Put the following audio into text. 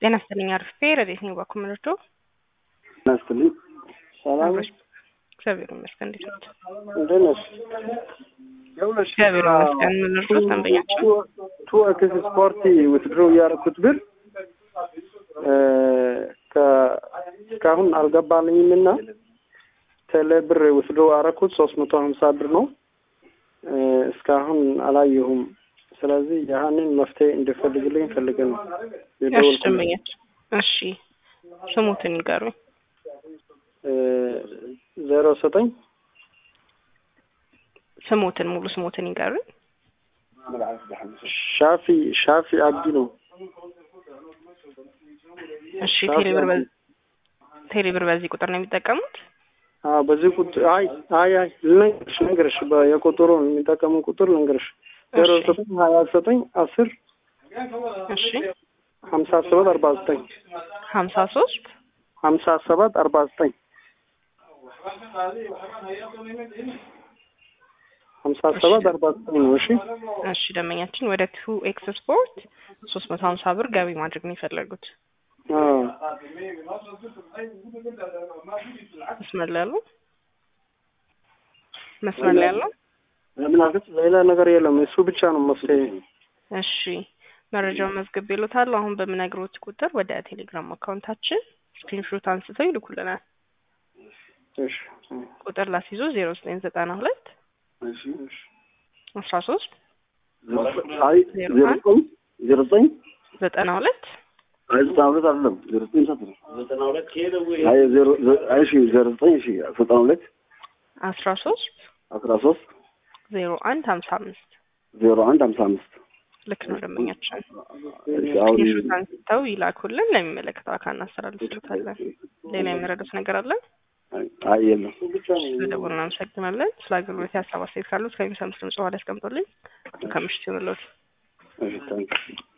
ጤና ይስጥልኝ አርፌ ረዴት ነኝ ባኩምርዶ ጤና ይስጥልኝ ሰላም ነሽ? እግዚአብሔር ይመስገን እንዴት ነዎት? እንደት ነሽ? እግዚአብሔር ይመስገን ምን ልርዳዎት ደንበኛችን ቱ ኤክስ ስፖርት ውትድሮ ያደረኩት ብር እስካሁን አልገባልኝም እና ቴሌ ብር ውትድሮ ያደረኩት ሶስት መቶ ሀምሳ ብር ነው እስካሁን አላየሁም። ስለዚህ ያህንን መፍትሄ እንዲፈልግልኝ ፈልገ ነው እሺ ደንበኛችን እሺ ስሙትን ይንገሩኝ ዜሮ ዘጠኝ ስሙትን ሙሉ ስሙትን ይንገሩኝ ሻፊ ሻፊ አብዲ ነው። እሺ ቴሌብር በ- ቴሌብር በዚህ ቁጥር ነው የሚጠቀሙት አዎ በዚህ ቁጥር አይ አይ አይ ልንገርሽ ልንገርሽ በ- የቁጥሩን የሚጠቀሙ ቁጥር ልንገርሽ ዜሮ እሺ ዘጠኝ ሀያ ዘጠኝ አስር እሺ ሀምሳ ሰባት አርባ ዘጠኝ ሀምሳ ሶስት ሀምሳ ሰባት አርባ ዘጠኝ ሀምሳ ሰባት አርባ ዘጠኝ ነው። እሺ እሺ ደንበኛችን ወደ ቱ ኤክስ ስፖርት ሶስት መቶ ሀምሳ ብር ገቢ ማድረግ ነው የፈለጉት አዎ መስመር ላይ ያለው መስመር ላይ ያለው ሌላ ነገር የለም። እሱ ብቻ ነው መፍትሄ። እሺ መረጃውን መዝግብ ይሉታል። አሁን በምነግሮት ቁጥር ወደ ቴሌግራም አካውንታችን ስክሪንሾት አንስተው ይልኩልናል። እሺ ቁጥር ላስይዞ ዜሮ ዘጠኝ ዘጠና ሁለት እሺ እሺ አስራ ሶስት አይ ዜሮ ዘጠኝ ዜሮ ዘጠኝ ዘጠና ሁለት አይ ዘጠና ሁለት አይደለም ዜሮ ዘጠኝ ሰት ነው ዘጠና ሁለት አይ ዜሮ ዘ- አይ እሺ ዜሮ ዘጠኝ እሺ ዘጠና ሁለት አስራ ሶስት አስራ ሶስት ዜሮ አንድ ሀምሳ አምስት ዜሮ አንድ ሀምሳ አምስት ልክ ነው ደንበኛችን። እሺ አሁን ስክሪንሾት አንስተው ይላኩልን፣ ለሚመለከተው አካል እናስተላልፍሎታለን። ሌላ የሚረዱት ነገር አለ? አይ የለም ስለደወሉ እናመሰግናለን። ስለ አገልግሎት የሀሳብ አስተያየት ካሉት ከሚሰሙት ድምጽ በኋላ ያስቀምጡልኝ። ከምሽት ይሁንልዎት። እሺ ታንክ